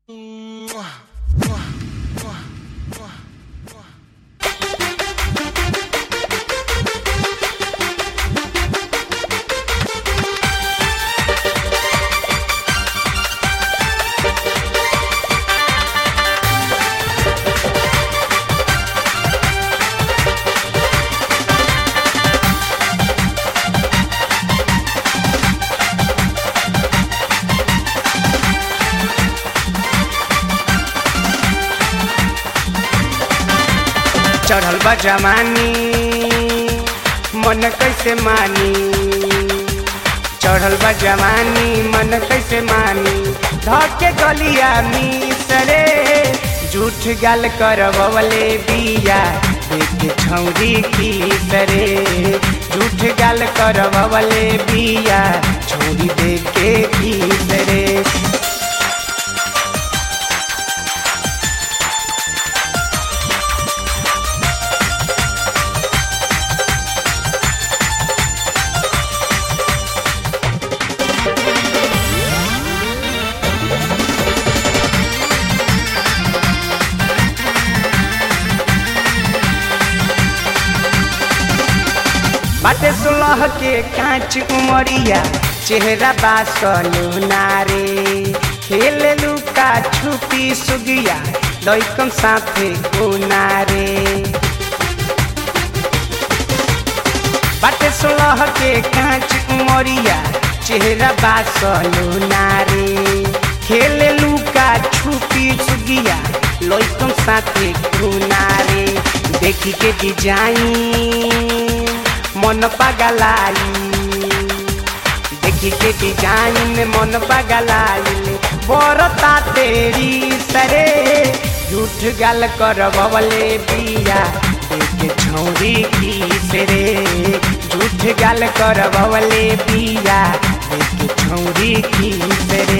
चढ़ल बा जवानी मन कैसे मानी चढ़ल बा जवानी मन कैसे मानी धके गलिया मिसरे झूठ गाल करवले बिया देख छौरी खीसरे झूठ गाल करवले बिया छोरी देखे खीसरे बाटे सुलह के कांच उमरिया चेहरा बासलू नारे खेल लुका छुपी सुगिया लैकम साथे नारे बाटे सुलह के कांच उमरिया चेहरा बासलू नारे खेल लुका छुपी सुगिया लैकम साथे नारे देखी के डिजाइन मन पगलाई देखी के डिजाइन मन पगलाई बरता तेरी सरे झूठ गाल कर बवले बिया देख छौरी की सरे झूठ गाल कर बवले बिया देख छौरी की सरे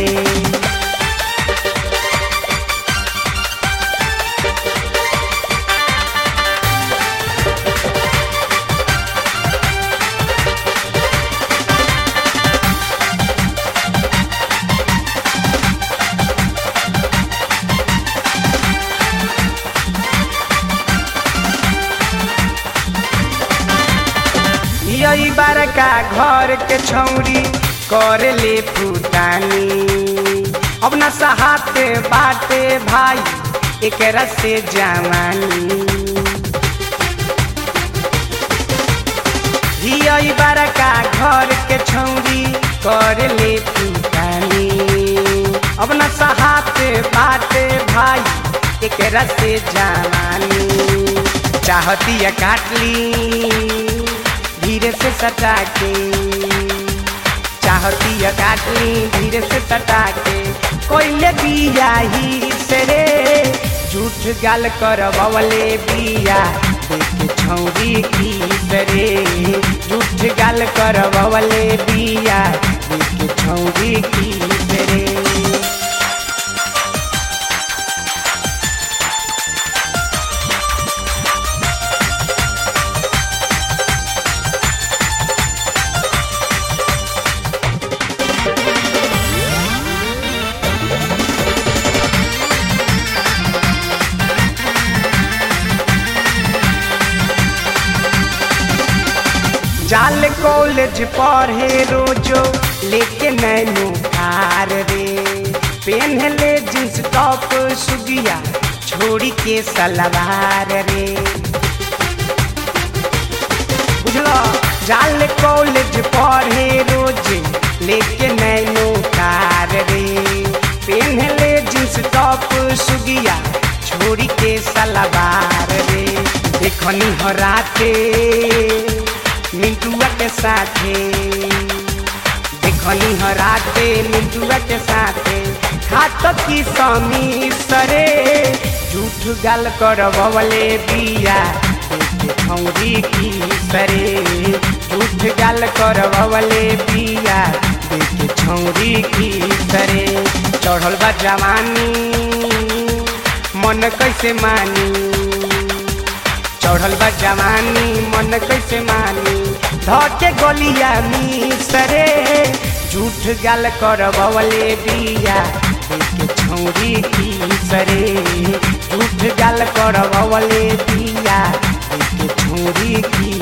यही बड़का घर के छौरी कर ले फुटानी अपना सहाते बाटे भाई एक से जवानी यही बड़का घर के छौरी कर ले फुटानी अपना सहाते बाटे भाई एक से जवानी चाहती काटली धीरे से सटा के चाहती है काटली धीरे से सटा के कोयले बिया ही से रे झूठ गाल कर बवले बिया देख छौरी की सरे झूठ गाल कर बवले बिया देख छौरी की सरे जाल कॉलेज पढ़े रोजो लेके नैनो कार रे पेन ले जींस टॉप सुगिया छोड़ी के सलवार रे बुझलो जाल कॉलेज पढ़े रोज लेके नैनो कार रे पेन ले जींस टॉप सुगिया छोड़ी के सलवार रे देखनी हो राते मिंटुआ के साथे देखनी हराते मिंटुआ के साथे खात की समी सरे झूठ गाल कर बवले बिया खौरी की सरे झूठ गाल कर बवले बिया देख छौरी की सरे चढ़ल बा जवानी मन कैसे मानी चढ़ल बा जवानी मन कैसे मानी धके गलिया मिसरे झूठ गाल कर बवले बिया देख छौरी खीस रे झूठ गाल करवले बिया देखे छौरी खीस